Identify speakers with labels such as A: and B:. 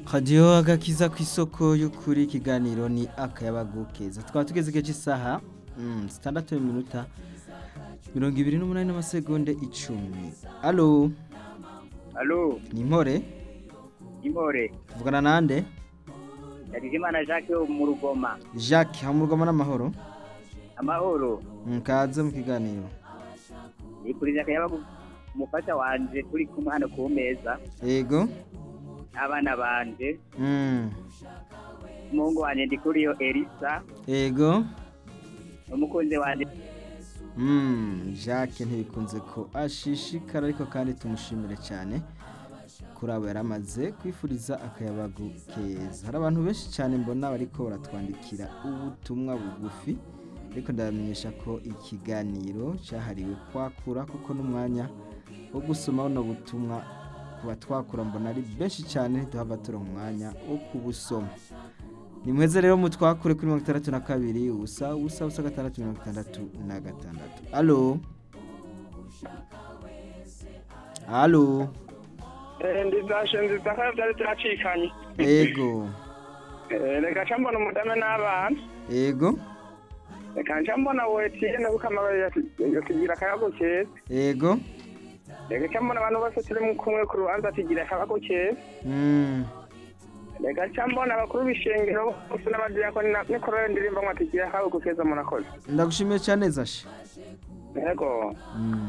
A: radiyo agakiza ku isoko y'ukuri ikiganiro ni akayabagu keza tukaba tugeze igihe cy'isaha mm, zitandatu n'iminota mirongo ibiri n'umunani n'amasegonde icumi alo
B: Alo,
A: ni impore
B: Imore,
A: tuvugana nande
B: Ndagijimana Jacques wo mu Rugoma.
A: jacques hamurwamo n'amahoro
B: Amahoro,
A: mukaze mu kiganiro
B: nikurije akayaba umufasha wanje turi kumwe hano ku meza,
A: yego
B: abana banje,
A: mm.
B: umuhungu wanje ndikuriyo Elisa,
A: yego
B: umukunzi wanje
A: Mm, Jacques ntibikunze ko ashishikara ariko kandi tumushimire cyane kuri abo yaramaze kwifuriza akayabagu keza hari abantu benshi cyane mbona bariko baratwandikira ubutumwa bugufi ariko ndabamenyesha ko ikiganiro cyahariwe kwakura kuko n'umwanya wo gusoma buno butumwa kuba twakura mbona ari benshi cyane duhava turonka umwanya wo kubusoma ni mweze rero mutwakure kuri mirongo itandatu na kabiri ubusa ubusa ubusa gatandatu mirongo itandatu na gatandatu alo alo
C: ndizashe nziza ko byari turacikanye
A: ego
C: Eh, reka nca mbona umudame n'abana
A: ego
C: reka nca mbona wetiyene kuko amababi yasigira akayago keza
A: ego
C: reka nca mbona abantu bose turi mu kumwe ku rubanza atigira akayago keza
A: mm.
C: reka nca mbona abakuru b'ishengero bose n'abadiyakoni na- n'ikorale ndirimba ngo atigira akayago keza murakoze
A: ndagushimiye cyane zashe
C: yego
A: mm.